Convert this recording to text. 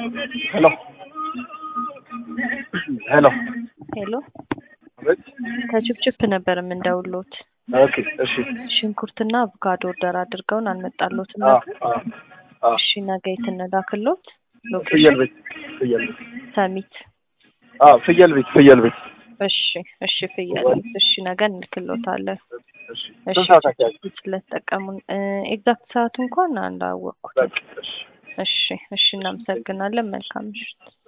ሄሎ ሄሎ ሄሎ አቤት። ከችፕችፕ ነበር የምንደውሎት። ኦኬ እሺ። ሽንኩርትና አቮካዶ ኦርደር አድርገውን አልመጣሎትም አ ነበር። አ አ እሺ ነገ የት እንላክሎት? ፍየል ቤት ፍየል ቤት ሰሚት። አ ፍየል ቤት ፍየል ቤት እሺ እሺ ፍየል ቤት። እሺ ነገ እንልክሎታለን። እሺ። እሺ ስንት ሰዓት አካባቢ? ስለተጠቀሙን ኤግዛክት ሰዓቱ እንኳን አላወቅኩትም። በቃ እሺ። እሺ እሺ እናመሰግናለን። መልካም ምሽት።